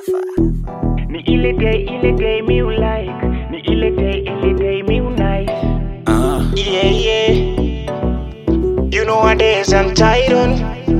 Ni ile day, ile day me you like. Ni ile day, ile day me you nice. Yeah, yeah. You know what is untitled.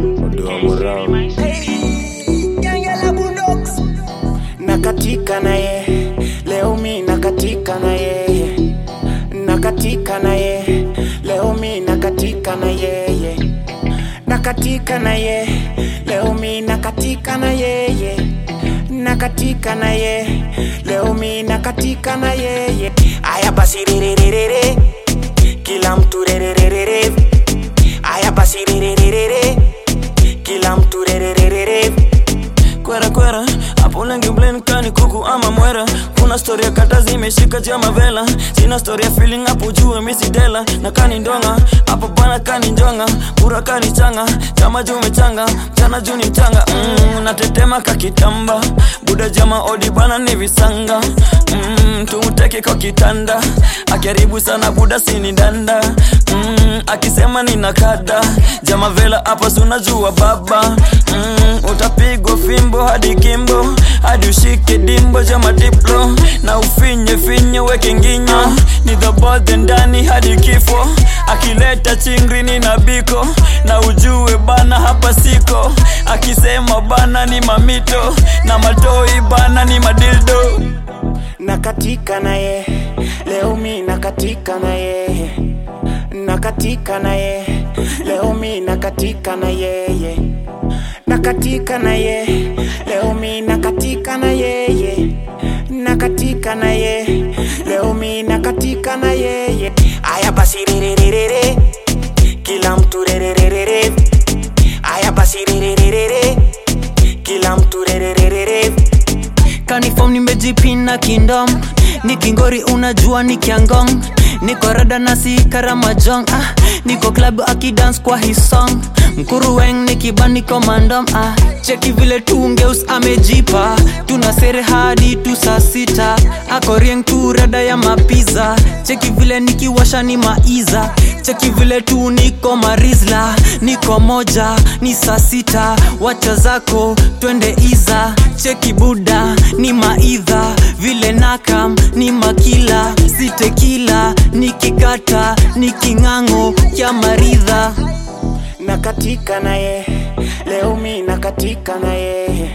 nakatika na ye leo mi nakatika na yeye nakatika na ye leo mi nakatika na yeye nakatika na ye leo mi nakatika na yeye nakatika na ye leo mi nakatika na yeye aya basi rerererere kila mtu rerererere aya basi rerererere kila mtu rerererere kwera kwera hapo lengi mlen kani kuku ama mwera kuna story ya kata zimeshika jama vela sina story ya feeling hapo juu misi dela na kani ndonga hapo bana kani njonga pura kani changa chama juu mechanga mchana juu ni mchanga mm, natetema kakitamba buda jama odi bana ni visanga mm, tumteke kwa kitanda akiharibu sana buda sini danda mm, akisema nina kada jama vela hapa sunajua baba mm, utapigwa fimbo hadi kimbo hadi ushike dimbo jama diplo na ufinye finye weke nginyo ni dhabodhe ndani hadi kifo akileta chingrini na biko na ujue bana hapa siko akisema bana ni mamito na matoi bana ni madildo nakatika na ye leo mi nakatika na yeye nakatika na ye leo mi nakatika na yeye nakatika na ye leo mi nakatika na yeye nakatika na ye leo mi nakatika na yeye aya basi rerererere kila mtu rerererere aya basi rerererere kila mtu rerererere kanifom nimejipina kindom nikingori unajua ni kiangong niko rada na si karamajong ah, niko klabu akidans kwa hisong mkuruweng nikibaniko mandom ah, cheki vile tungeus amejipa tuna sere hadi tu saa sita akorieng tu rada ya mapiza cheki vile nikiwasha ni maiza cheki vile tu niko marizla niko moja ni saa sita wacha zako twende iza cheki buda ni maidha vile nakam ni makila sitekila nikikata ni king'ang'o kya maridha nakatika na ye leo mi nakatika na yeye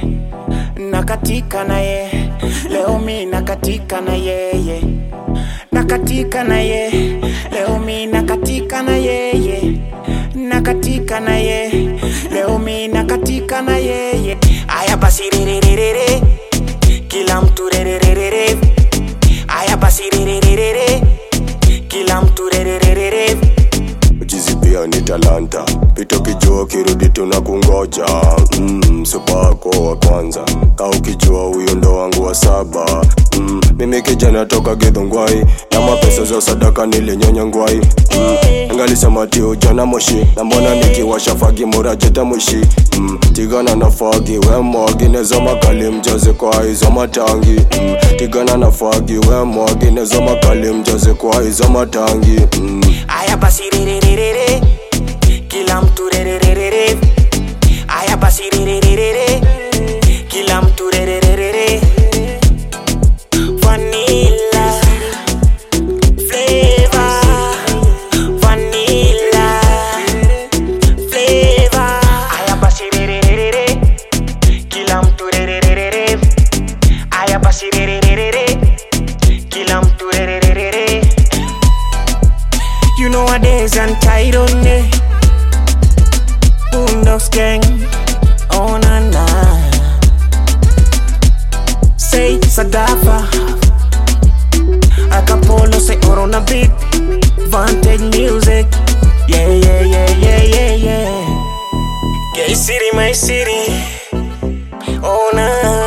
nakatika na ye leo mi nakatika na yeye nakatika na ye leo mi nakatika na yeye nakatika na ye leo mi nakatika na yeye aya basi rerererere kila mtu rerererere aya basi rerererere kila mtu rerererere Jizi pia ni talanta pito kijua kirudi tuna kungoja mm, supako wa kwanza ka ukijua huyo ndo wangu wa saba mm, mimi kijana toka githungwai na mapesa za sadaka nilinyonya ngwai mm, angalisema ti ujana moshi na mbona nikiwasha fagi murajeta mwishi mm, tigana na fagi we mwagi nezo makali mjaze kwa hizo matangi mm, tigana na fagi we mwagi nezo makali mjaze kwa hizo matangi mm. aya basi rerererere kila mtu rerererere aya basi rerererere kila mtu rerererere vanilla flavor vanilla flavor aya basi rerererere kila mtu rerererere aya basi rerererere kila mtu rerererere You know what is untitled ne Boondocks gang Oh na na Say Sadafa Acapulco say Corona beat Vantage music Yeah yeah yeah yeah yeah yeah Gay city my city Oh na